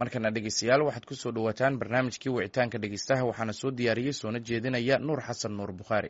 markana dhegeystayaal waxaad ku soo dhowaataan barnaamijkii wicitaanka dhegeystaha waxaana soo diyaariyey soona jeedinaya nuur xasan nuur bukhaari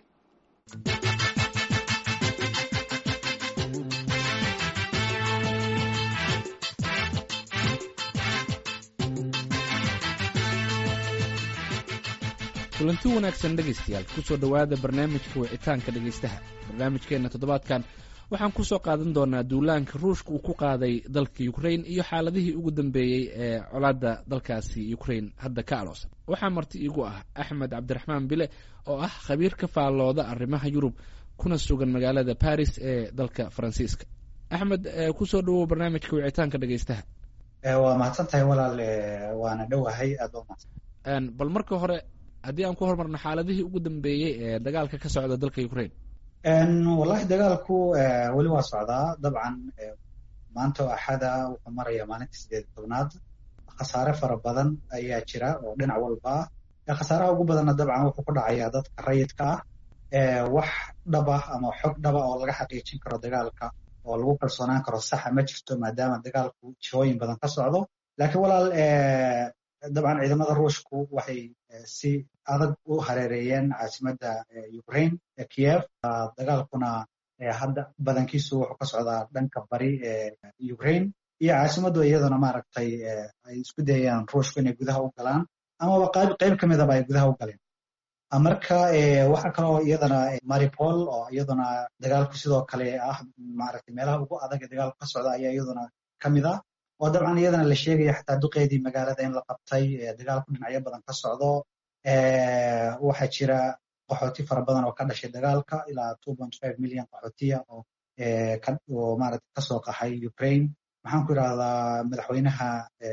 kulanti wanaagsan dhegaystayaal kusoo dhowaada barnaamijka wicitaanka dhegaystaha barnaamijkeenna toddobaadkan waxaan kusoo qaadan doonaa duulaanka ruushka uu ku qaaday dalka ukrain iyo xaaladihii ugu dambeeyey ee colaadda dalkaasi ukrain hadda ka aloosan waxaa marti iigu ah axmed cabdiraxmaan bile oo ah khabiir ka faallooda arrimaha yurub kuna sugan magaalada baris ee dalka faransiiska axmed kusoo dhawow barnaamijka wicitaanka dhegaystaha waa mahadsan tahay walaal waana dhowahay aad waa mahadsan bal marka hore haddii aan ku hormarno xaaladihii ugu dambeeyey ee dagaalka ka socda dalka ukrain wallahi dagaalku weli waa socdaa dabcan maanta oo axada wuxuu maraya maalinta sideed tobnaad khasaare fara badan ayaa jira oo dhinac walba ah khasaaraha ugu badanna dabcan wuxuu ku dhacayaa dadka rayidka ah wax dhaba ama xog dhaba oo laga xaqiijin karo dagaalka oo lagu kalsoonaan karo saxa ma jirto maadaama dagaalku jihooyin badan ka socdo laakiin walaal dabcan ciidamada ruushku waxay si adag u hareereeyeen caasimadda ukraine kiev dagaalkuna hadda badankiisu wuxuu ka socdaa dhanka bari ee ukraine iyo caasimaddu iyaduna maaragtay ay isku dayayaan ruushku inay gudaha u galaan amaba qayb qayb ka midaba ay gudaha u galeen marka waxaa kaloo iyadana maripol oo iyaduna dagaalku sidoo kale ah maaragtay meelaha ugu adag ee dagaalku ka socda ayaa iyaduna ka mid ah oo dabcan iyadana la sheegaya xataa duqeedii magaalada in la qabtay dagaalku dhinacyo badan ka socdo waxaa jira qaxooti fara badan oo ka dhashay dagaalka ilaa two point five million qaxootiya oo oo maarata kasoo qaxay ukraine maxaan ku idhahdaa madaxweynaha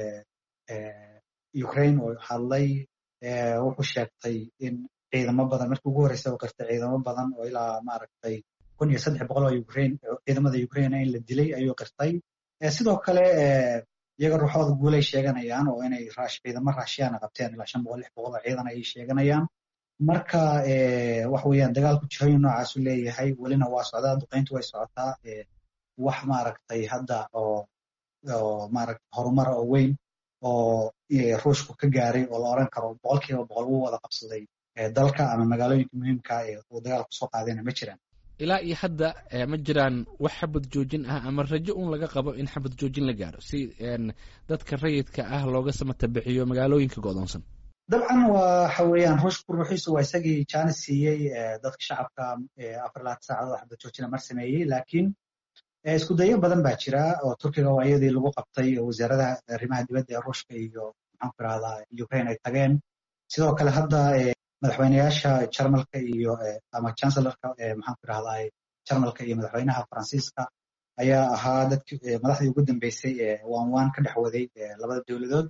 ukraine oo hadlay wuxuu sheegtay in ciidamo badan markii ugu horreysa uu qirtay ciidamo badan oo ilaa maaragtay kun iyo saddex boqol oo ukraine ciidamada ukraine in la dilay ayuu qirtay sidoo kale iyaga ruuxooda guulay sheeganayaan oo inay ciidamo raashiyaana qabteen ilaa shan boqol lix boqol oo ciidan ayay sheeganayaan marka waxa weeyaan dagaalku jihooyin noocaasu leeyahay welina waa socdaa duqeyntu way socotaa wax maaragtay hadda oo oo maaragtay horumara oo weyn oo ruushku ka gaaray oo la oran karo boqol kiiba boqol wuu wada qabsaday dalka ama magaalooyinka muhiimka ee uu dagaalku soo qaadayna ma jiraan ilaa iyo hadda ma jiraan wax xabad joojin ah ama rajo un laga qabo in xabad joojin la gaaro si dadka rayidka ah looga samatabixiyo magaalooyinka go'doonsan dabcan waxa weeyaan ruushku ruuxiisu waa isagii jaanis siiyey dadka shacabka afar labaatan saacadood xabad joojina mar sameeyey laakiin isku dayo badan baa jira oo turkiga waa iyadii lagu qabtay wasaaradaha arrimaha dibadda ee ruushka iyo maxaan ku irahdaa ukraine ay tageen sidoo kale hadda madaxweyneyaasha jarmalka iyo ama chancelorka maxaan ku irahdaa jarmalka iyo madaxweynaha faransiiska ayaa ahaa dadki madaxdii ugu dambeysay ee waan waan ka dhex waday labada dowladood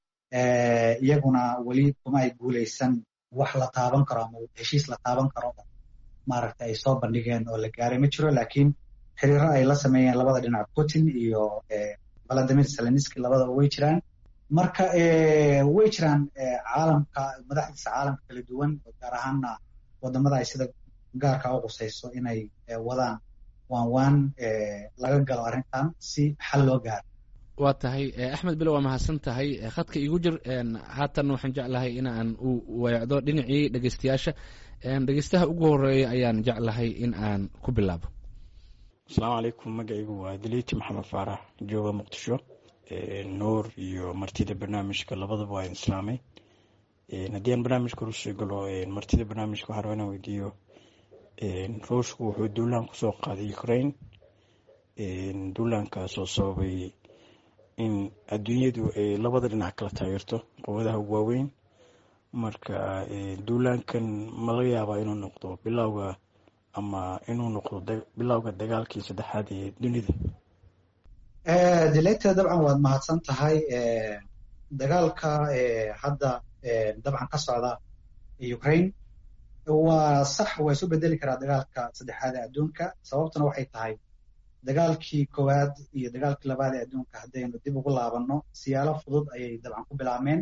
iyaguna weli kuma ay guuleysan wax la taaban karo ama heshiis la taaban karo maaragta ay soo bandhigeen oo la gaaray ma jiro laakiin xiriiro ay la sameeyeen labada dhinac putin iyo valadimir zelenski labadaba way jiraan marka way jiraan caalamka madaxdiisa caalamka kala duwan gaar ahaana wadamada ay sida gaarka u qusayso inay wadaan waan waan laga galo arrintan si xal loo gaaro waa tahay axmed bilo waa mahadsan tahay khadka igu jir haatan waxaan jeclahay in aan u weecdo dhinacii dhegeystayaasha dhegeystaha ugu horeeya ayaan jeclahay in aan ku bilaabo asalaamu calaykum magacaygu waa daliiti maxamed faarax jooga muqdisho nuur iyo martida barnaamijka labadaba waa islaamay haddii aan barnaamijka rusii galo martida barnaamijka waxaa raba inaan weydiiyo ruushku wuxuu duulaan kusoo qaaday ukraine duulaankaasoo sababay in adduunyadu ay labada dhinac kala taageerto quwadaha ugu waaweyn marka duulaankan ma laga yaabaa inuu noqdo bilowga ama inuu noqdo bilowga dagaalkii saddexaad ee dunida dileyta dabcan waad mahadsan tahay dagaalka hadda dabcan ka socda ukraine waa sax waa isu bedeli karaa dagaalka saddexaad ee adduunka sababtuna waxay tahay dagaalkii koowaad iyo dagaalkii labaad ee adduunka haddaynu dib ugu laabanno siyaalo fudud ayay dabcan ku bilaabmeen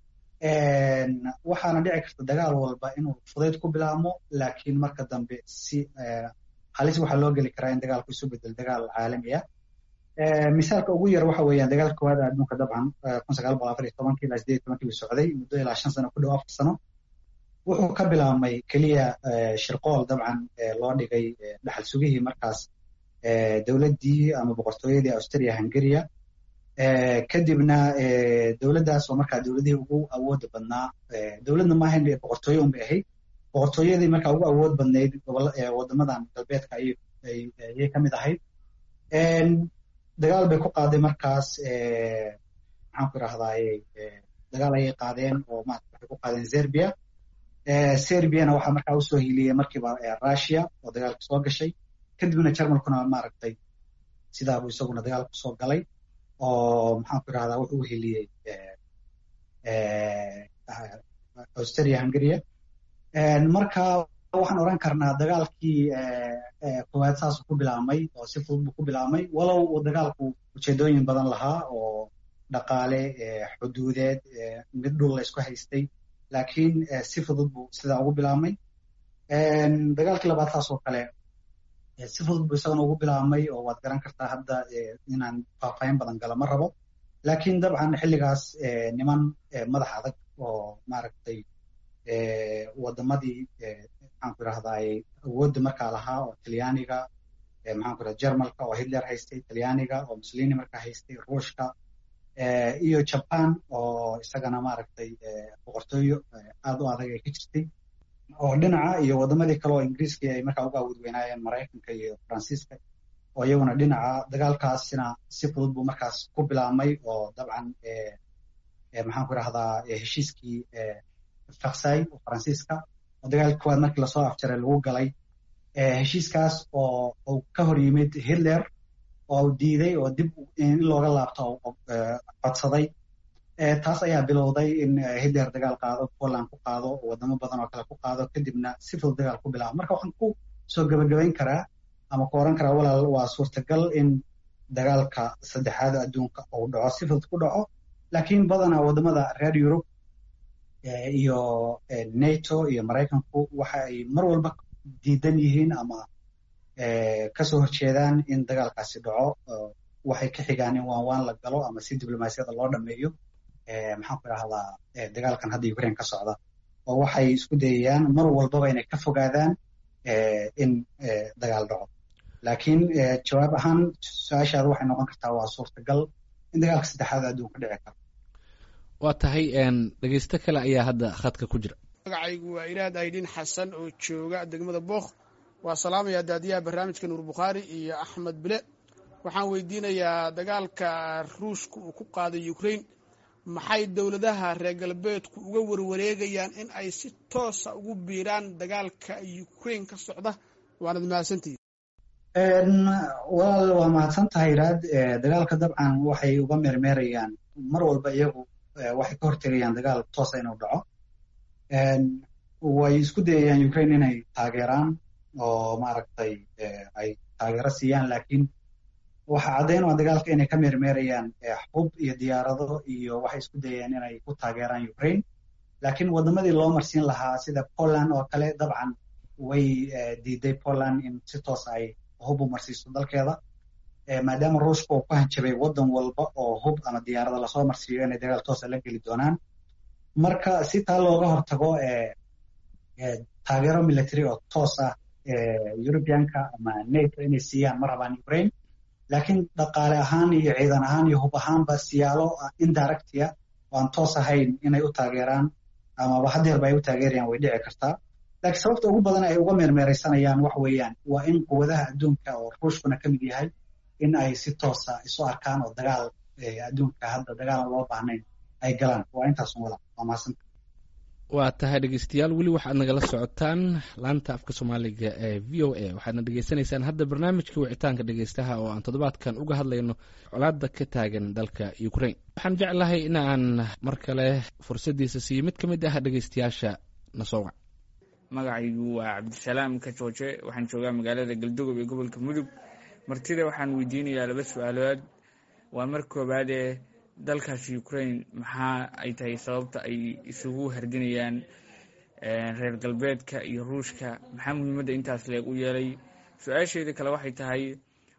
waxaana dhici karta dagaal walba inuu fudayd ku bilaabmo laakiin marka dambe si halis waxaa loo geli karaa in dagaalku isu bedel dagaal caalami ah misaalka ugu yar waxa weeyaan dagaalka koowaad adduunka dabcan kun sagaal boqol afar iyo tobankii ilaa sideed iyo tobankii buu socday muddo ilaa shan sano ku dhow afar sano wuxuu ka bilaabmay keliya shirqool dabcan loo dhigay dhaxal sugihii markaas dowladdii ama boqortooyadii australia hungaria kadibna dowladdaas oo markaa dowladihii ugu awooda badnaa dowladna maahayn boqortooye un bay ahayd boqortooyadii markaa ugu awood badnayd wadamadan galbeedka ayay ka mid ahayd dagaal bay ku qaaday markaas maxaan ku irahdaay dagaal ayay qaadeen oo maarata waxay ku qaadeen serbia serbiana waxaa markaa usoo hiiliyey markiiba russia oo dagaalka soo gashay kadibna jarmalkuna maaragtay sidaabuu isaguna dagaal kusoo galay oo maxaan ku irahdaa wuxuu u heliyey australia hungaria marka waxaan oran karnaa dagaalkii koowaad saasuu ku bilaabmay oo si fudud buu ku bilaabmay walow uu dagaalku ujeedooyin badan lahaa oo dhaqaale xuduudeed mid dhul la isku haystay laakiin si fudud buu sidaa ugu bilaabmay dagaalkii labaad saasoo kale si fudud buu isagana ugu bilaabmay oo waad garan kartaa hadda inaan faahfaahin badan gala ma rabo laakiin dabcan xilligaas niman madax adag oo maaragtay wadamadii maxaan ku irahdaay awoodda markaa lahaa oo talyaaniga maxaan ku irahda jermalka oo hitler haystay talyaaniga oo mussolini markaa haystay ruushka iyo japan oo isagana maaragtay boqortooyo aad u adag ay ka jirtay oo dhinaca iyo wadamadii kale oo ingiriiskii ay markaa uga awood weynaayeen maraykanka iyo faransiiska oo iyaguna dhinaca dagaalkaasina si fudud buu markaas ku bilaabmay oo dabcan maxaan ku irahdaa heshiiskii faksay oo faransiiska oo dagaalkii koowaad markii lasoo afjaray lagu galay heshiiskaas oo uu ka hor yimid hitler oo uu diiday oo dib in looga laabto codsaday taas ayaa bilowday in hitler dagaal qaado poland ku qaado wadamo badan oo kale ku qaado kadibna si fudud dagaal ku bilaabo marka waxaan ku soo gebagabayn karaa ama ku oran karaa walaal waa suurtagal in dagaalka saddexaad adduunka uu dhaco si fudud ku dhaco laakiin badanaa wadamada reer yurub iyo nato iyo maraykanku waxa ay mar walba diidan yihiin ama kasoo horjeedaan in dagaalkaasi dhaco waxay ka xigaan in waan waan la galo ama si diblomaasiyada loo dhameeyo maxaan ku idhahdaa dagaalkan hadda ukraine ka socda oo waxay isku dayayaan mar walbaba inay ka fogaadaan in dagaal dhaco laakiin jawaab ahaan su-aashaada waxay noqon kartaa waa suurtagal in dagaalka saddexaad adduunka dhici karo waa tahay dhegeysto kale ayaa hadda khadka ku jira magacaygu waa iraad aydhin xasan oo jooga degmada bookh waa salaamayaa daadiyaha barnaamijka nuur bukhaari iyo axmed bile waxaan weydiinayaa dagaalka ruushka uu ku qaaday ukraine maxay dowladaha reer galbeedku uga warwareegayaan in ay si toosa ugu biiraan dagaalka ukraine ka socda waanad mahadsantihi walaal waa mahadsan tahay iraad dagaalka dabcan waxay uga meermeerayaan mar walba iyagu waxay ka hortegayaan dagaal toosa inuu dhaco way isku dayayaan ukraine inay taageeraan oo maaragtay ay taageero siiyaan laakiin waxa caddayn waa dagaalka inay ka meermeerayaan xub iyo diyaarado iyo waxay isku dayayaan inay ku taageeraan ukraine laakiin wadamadii loo marsiin lahaa sida poland oo kale dabcan way diiday poland in si toos ay hub u marsiiso dalkeeda maadaama ruushka uu ku hanjabay wadan walba oo hub ama diyaarada lasoo marsiiyo inay dagaal toosa la geli doonaan marka si taa looga hortago taageero military oo toos ah eurubianka ama nato inay siiyaan ma rabaan ukraine laakiin dhaqaale ahaan iyo ciidan ahaan iyo hub ahaanba siyaalo indirectia oo aan toos ahayn inay u taageeraan amaba hadeerba ay u taageerayaan way dhici kartaa laakiin sababta ugu badan ay uga meermeeraysanayaan wax weeyaan waa in quwadaha adduunka oo ruushkuna ka mid yahay in ay si toosa isu arkaan oo dagaal adduunka hadda dagaalan loo baahnayn ay galaan waa intaasun wala waa mahadsanta waa tahay dhegeystayaal weli waxaad nagala socotaan laanta afka soomaaliga ee v o a waxaadna dhegeysanaysaan hadda barnaamijka wicitaanka dhegeystaha oo aan toddobaadkan uga hadlayno colaada ka taagan dalka ukraine waxaan jeclahay in aan mar kale fursaddiisa siiyo mid ka mid ah dhegeystayaasha nasoowac magacaygu waa cabdisalaam kajooje waxaan joogaa magaalada galdogob ee gobolka mudug martida waxaan weydiinayaa laba su-aalood waa mar koowaadee dalkaasi ukraine maxaa ay tahay sababta ay isugu hardinayaan reer galbeedka iyo ruushka maxaa muhiimadda intaas leeg u yeelay su-aasheeda kale waxay tahay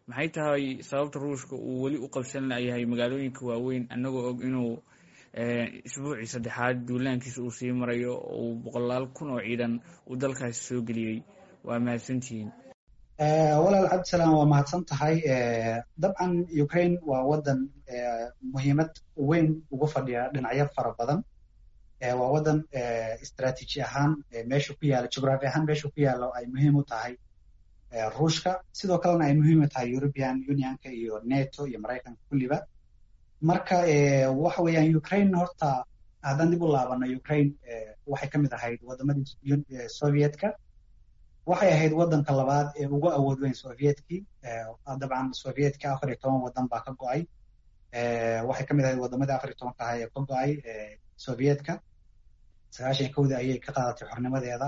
maxay tahay sababta ruushka uu weli u qabsan layahay magaalooyinka waaweyn annagoo og inuu isbuucii saddexaad duulaankiisa uu sii marayo oo uu boqolaal kun oo ciidan uu dalkaasi soo geliyey waa mahadsantihiin walaal cabdisalaam waa mahadsan tahay dabcan ukraine waa waddan muhiimad weyn ugu fadhiya dhinacyo fara badan waa waddan istraatiiji ahaan meesha ku yaala jugraafi ahaan meesha ku yaalo ay muhiim u tahay ruushka sidoo kalena ay muhiim u tahay european unionka iyo neto iyo maraykanka kulliba marka waxa weeyaan ukraine horta haddaan dib u laabano ukraine waxay ka mid ahayd waddamadii sovietka waxay ahayd waddanka labaad ee ugu awood weyn sovietkii dabcan sovietka afar iyo toban waddan baa ka go-ay waxay ka mid ahayd waddamadii afar iyo tobanka ahaa ee ka go-ay sovietka sagaashan kowdii ayay ka qaadatay xornimadeeda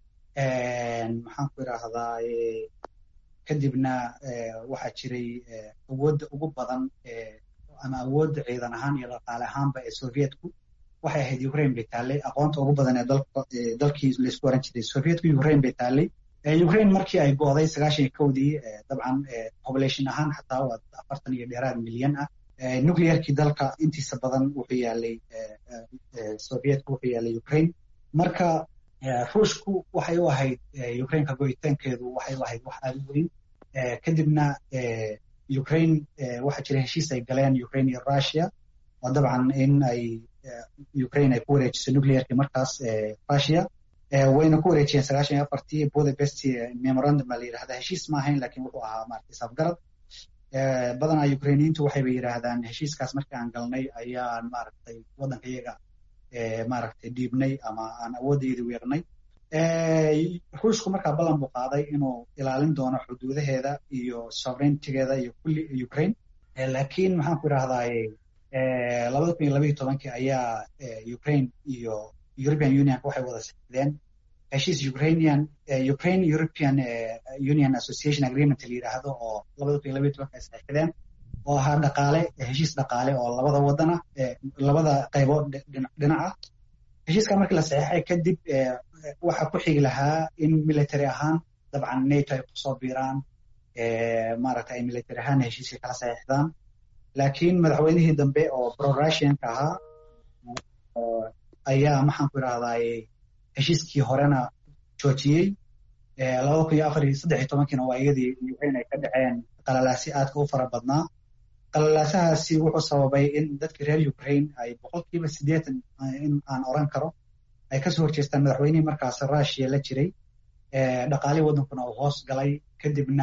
maxaan ku idhaahdaa kadibna waxaa jiray awoodda ugu badan ama awoodda ciidan ahaan iyo dhaqaale ahaanba ee sovietku waxay ahayd ukraine bay taallay aqoonta ugu badan ee dalkii laysku oran jiray sovietku ukraine bay taallay ukraine markii ay go'day sagaashan iyo kowdii dabcan population ahaan xataa waa afartan iyo dheeraad milyan ah nuclearkii dalka intiisa badan wuxuu yaalay sovietku wuxuu yaalay ukraine marka ruushku waxay u ahayd ukraineka go'itaankeedu waxay u ahayd wax aada u weyn kadibna ukraine waxaa jira heshiis ay galeen ukraine iyo russia oo dabcan in ay ukraine ay ku wareejiso nuclearkii markaas russia wayna ku wareejiyeen sagaashan iyo afartii budapest memorandum baa la yidhahdaa heshiis ma ahayn lakin wuxuu ahaa maaragtay safgarad badanaa ukrainiyiintu waxayba yidhaahdaan heshiiskaas markii aan galnay ayaan maaragtay waddanka iyaga maaragtay dhiibnay ama aan awooddeydii weernay ruushku markaa ballan buu qaaday inuu ilaalin doono xuduudaheeda iyo sovereigntigeeda iyo kulli ukraine laakiin maxaan ku idhahdaaye labada kun iyo labaiyo tobankii ayaa ukraine iyo european unionka waxay wada saxideen heshiis ukrainian ukraine european union association agreement la yidhaahdo oo labada kun iyo labaiyo tobanka ay saxideen oo ahaa dhaqaale heshiis dhaqaale oo labada wadana labada qaybood dhinaca heshiiska markii la saxeexay kadib waxaa ku xigi lahaa in military ahaan dabcan nato ay kusoo biiraan maaragta ay military ahaan heshiiska kala saxeexdaan laakiin madaxweynihii dambe oo pro russianka ahaa ayaa maxaan ku idhahdaaye heshiiskii horena joojiyey labada kun iyo afar iyo saddex iyo tobankiina waa iyadii ukraine ay ka dhaceen qalalaasi aadka u fara badnaa qalalaasahaasi wuxuu sababay in dadkii reer ukraine ay boqolkiiba siddeetan in aan oran karo ay kasoo horjeestaan madaxweynihii markaas russia la jiray dhaqaalihii waddankuna uu hoos galay kadibna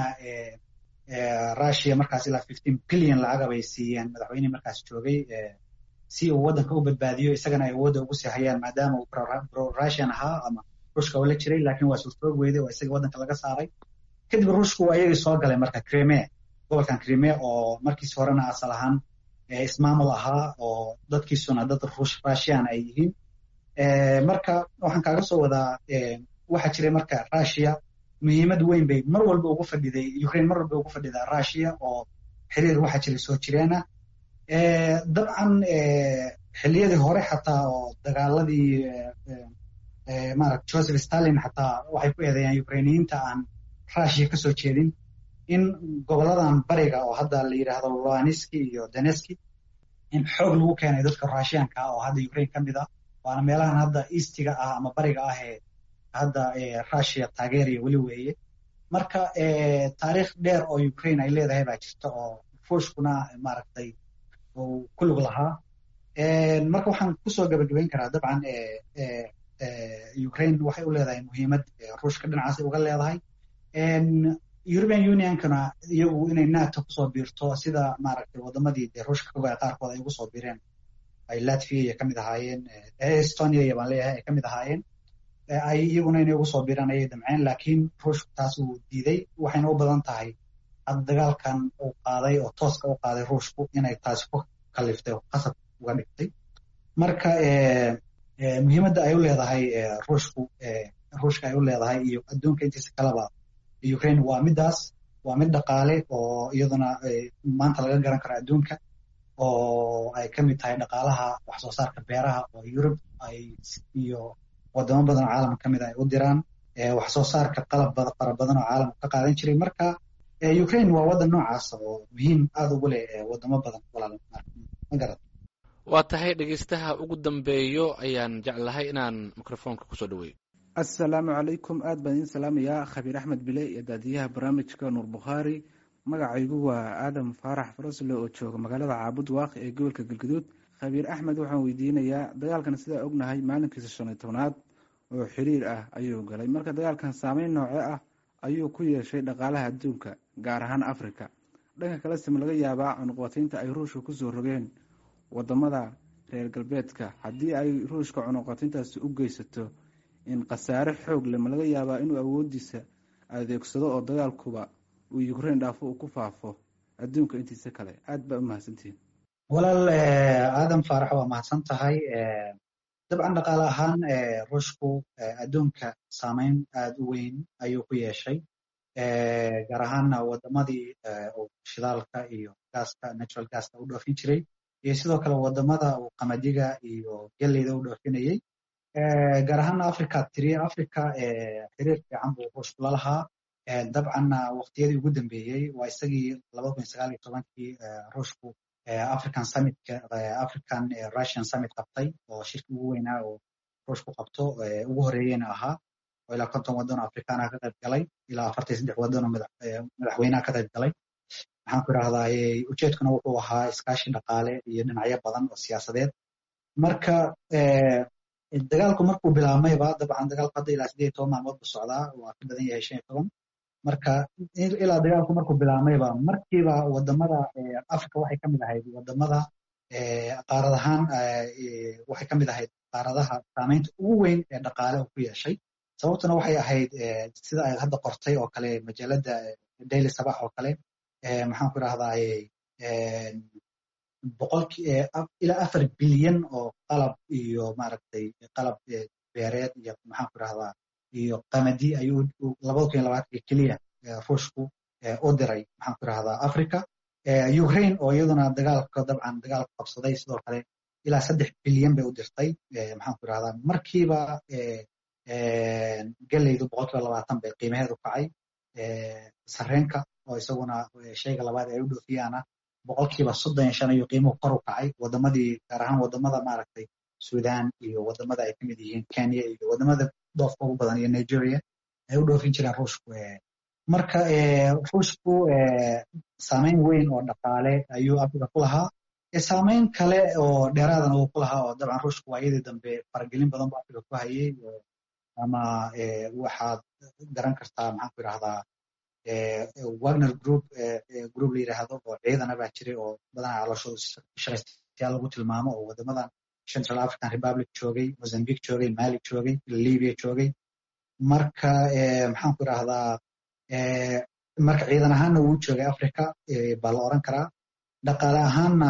russia markaas ilaa fifteen billion lacagab ay siiyeen madaxweynihii markaas joogay si uu waddanka u badbaadiyo isagana ay awoodda ugu sii hayaan maadaama uu pro russian ahaa ama ruushka oo la jiray laakiin waa suurtoog weyday oo isaga waddanka laga saaray kadib ruushku waa iyagii soo galay marka crime gobolkan crime oo markiis horena asal ahaan ismaamul ahaa oo dadkiisuna dad russian ay yihiin marka waxaan kaaga soo wadaa waxaa jiray marka russia muhiimad weyn bay mar walba ugu fadhiday ukraine mar walba ugu fadhidaa russia oo xiriir waxaa jiray soo jireena dabcan xilliyadii hore xataa oo dagaaladii maarata joseph stalin xataa waxay ku eedeeyaan ukrainiyiinta aan russia kasoo jeedin in goboladan bariga oo hadda la yidhaahdo luaniski iyo daneski in xoog lagu keenay dadka russianka ah oo hadda ukraine ka mid ah waana meelahan hadda eastiga ah ama bariga ah ee hadda russia taageeriya weli weeye marka taariikh dheer oo ukraine ay leedahay baa jirta oo ruushkuna maaragtay uu ku lug lahaa marka waxaan kusoo gabagabayn karaa dabcan ukraine waxay u leedahay muhiimad ruushka dhinacaasay uga leedahay european unionkana iyagu inay nato kusoo biirto sida maaragtay wadamadii dee ruushka kagoa qaarkood ay ugu soo biireen ay latvia iyo kamid ahaayeen estonia iyo baan leeyahay ay kamid ahaayeen ay iyaguna inay ugu soo biiraan ayay damceen laakiin ruushku taas uu diiday waxayna u badan tahay hadda dagaalkan uu qaaday oo tooska u qaaday ruushku inay taasi ku kaliftay oo qasab uga dhigtay marka muhiimadda ay u leedahay ruushku ruushka ay u leedahay iyo adduunka intiisa kaleba ukraine waa midaas waa mid dhaqaale oo iyaduna maanta laga garan karo adduunka oo ay ka mid tahay dhaqaalaha wax soo saarka beeraha oo yurub ay iyo wadamo badan oo caalamka ka mid a ay u diraan wax soo saarka qalab fara badan oo caalamka ka qaadan jiray marka ukraine waa waddan noocaas oo muhiim aada ugu leh wadamo badan walaal ma garad waa tahay dhegeystaha ugu dambeeyo ayaan jeclahay inaan microfoonka kusoo dhaweeyo assalaamu calaykum aad baan idiin salaamayaa khabiir axmed bile iyo daadiyaha barnaamijka nuur bukhaari magacaygu waa aadam faarax farasle oo jooga magaalada caabud waaqi ee gobolka galgaduud khabiir axmed waxaan weydiinayaa dagaalkan sidaa ognahay maalinkiisa shan iyo tobnaad oo xiriir ah ayuu galay marka dagaalkan saameyn nooce ah ayuu ku yeeshay dhaqaalaha adduunka gaar ahaan africa dhanka kale sima laga yaabaa cunuqbataynta ay ruushka kusoo rogeen wadamada reer galbeedka haddii ay ruushka cunuqbatayntaasi u geysato in khasaare xoog leh ma laga yaabaa inuu awoodiisa adeegsado oo dagaalkuba uu ukraine dhaafo uu ku faafo adduunka intiisa kale aad baa u mahadsantihiin walaal aadam faarax waa mahadsan tahay dabcan dhaqaale ahaan ruushku adduunka saameyn aada u weyn ayuu ku yeeshay gaar ahaanna wadamadii shidaalka iyo gaaska natural gaska u dhoofin jiray iyo sidoo kale wadamada uu qamadiga iyo geleyda u dhoofinayey gaar ahaana africa tiriya africa xiriir fiican buu ruushku la lahaa dabcanna waqtiyadii ugu dambeeyey waa isagii laba kun sagaal iyo tobankii ruushku african summitka african russian summit qabtay oo shirki ugu weynaa oo ruushku qabto ugu horeeyeyna ahaa oo ilaa konton waddan oo afrikaana ka qayb galay ilaa afartan iyo saddex waddan oo madaxweynaha ka qayb galay maxaan ku idhahdaa ujeedkuna wuxuu ahaa iskaashi dhaqaale iyo dhinacyo badan oo siyaasadeed marka dagaalku markuu bilaabmayba dabcan dagaalku hadda ilaa sideed iyo toban maalmood buu socdaa waa ka badan yahay shan iyo toban marka ilaa dagaalku markuu bilaabmayba markiiba wadamada africa waxay kamid ahayd wadamada qaarad ahaan waxay kamid ahayd qaaradaha saameynta ugu weyn ee dhaqaale uu ku yeeshay sababtuna waxay ahayd sida ay hadda qortay oo kale majaalada daily sabax oo kale maxaan ku idhahdaa boqolki ilaa afar bilyan oo qalab iyo maaragtay qalab beereed iyo maxaan ku idhahdaa iyo qamadi ayuu labada kun iyo labaatanka keliya ruushku u diray maxaan ku idhahdaa africa ukraine oo iyaduna dagaalka dabcan dagaalka qabsaday sidoo kale ilaa saddex bilyan bay u dirtay maxaan ku idhahdaa markiiba geleydu boqolkiiba labaatan bay qiimaheedu kacay sareenka oo isaguna shayga labaad ay u dhoofiyaana boqolkiiba soddon iyo shan ayuu qiimuhu kor u kacay wadamadii gaar ahaan wadamada maaragtay sudan iyo wadamada ay kamid yihiin kenya iyo wadamada doofka ugu badan iyo nigeria ay u dhoofin jireen ruushku marka ruushku saameyn weyn oo dhaqaale ayuu africa ku lahaa saameyn kale oo dheeraadana uu ku lahaa oo dabcan ruushku waa iyadii dambe faragelin badan bu africa ku hayay ama waxaad garan kartaa maxaan ku idhahdaa wagner group group la yidhaahdo oo ciidana baa jiray oo badanaa calooshooda shaqaystayaal lagu tilmaamo oo wadamadan central african republic joogay mozambique joogay mali joogay libya joogay marka maxaan ku idhahdaa marka ciidan ahaanna wuu joogay africa baa la oran karaa dhaqaale ahaanna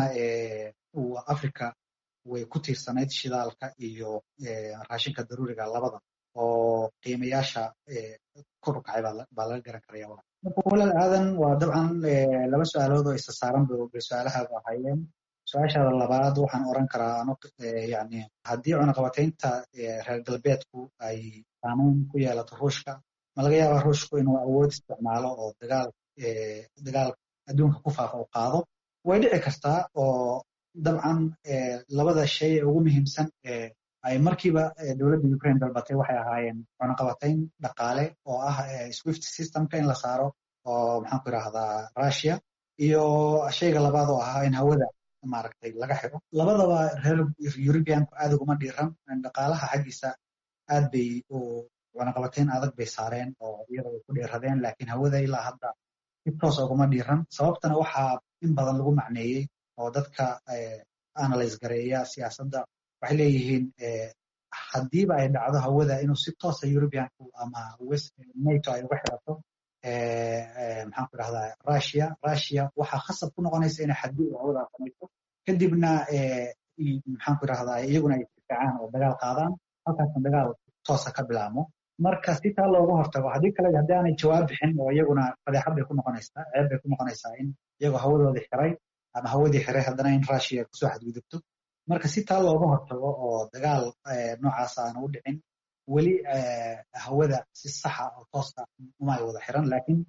africa way ku tiirsanayd shidaalka iyo raashinka daruuriga labada oo qiimayaasha kor u kacay baa laga garan karaya marka walaal aadan waa dabcan laba su-aalood oo isa saaran bay su-aalahaadu ahaayeen su-aashaada labaad waxaan oran karaa yani haddii cunaqabataynta reer galbeedku ay saameyn ku yeelato ruushka ma laga yaabaa ruushku inuu awood isticmaalo oo dagaal dagaal adduunka ku faafa u qaado way dhici kartaa oo dabcan labada shay ee ugu muhiimsan ay markiiba dowladda ukraine dalbatay waxay ahaayeen cunaqabatayn dhaqaale oo ah swift systemka in la saaro oo maxaan ku idhahdaa russia iyo shayga labaad oo ahaa in hawada maaragtay laga xiro labadaba reer eurubianku aad uguma dhiiran dhaqaalaha xaggiisa aad bay cunaqabatayn adag bay saareen oo iyada way ku dhiiradeen laakiin hawada ilaa hadda si toos uguma dhiiran sababtana waxaa in badan lagu macneeyey oo dadka analyse gareeya siyaasadda waxay leeyihiin haddiiba ay dhacdo hawada inuu si toosa eurubianku ama nato ay uga xirato maxaan ku idhahdaa russia russia waxaa khasab ku noqonaysa inay xadgudub hawadaa samayso kadibna maxaan ku idhahdaa iyaguna ay isdifaacaan oo dagaal qaadaan halkaasna dagaal toosa ka bilaamo marka si taa looga hortago haddii kale haddii aanay jawaab bixin oo iyaguna fadeexad bay ku noqonaysaa ceeb bay ku noqonaysaa in iyagoo hawadoodii xiray ama hawadii xiray haddana in russia kusoo xadgudubto marka si taa looga hortago oo dagaal noocaas aana u dhicin weli hawada si saxa oo toosa uma ay wada xiran laakiin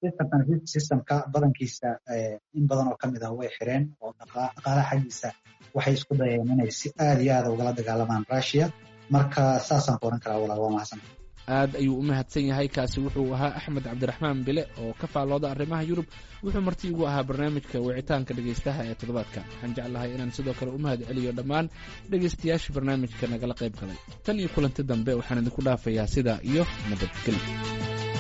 systemka badankiisa in badan oo kamid ah way xireen oo dhaqaalaha xaggiisa waxay isku dayeen inay si aada iyo aada ugala dagaalamaan russia marka saasaan ku oran karaa walaal waa mahadsan aad ayuu u mahadsan yahay kaasi wuxuu ahaa axmed cabdiraxmaan bile oo ka faallooda arrimaha yurub wuxuu marti igu ahaa barnaamijka wicitaanka dhegaystaha ee toddobaadka waxaan jeclahay inaan sidoo kale u mahad celiyo dhammaan dhegaystayaasha barnaamijka nagala qayb galay tan iyo kulanti dambe waxaan idinku dhaafayaa sidaa iyo nabadgelyo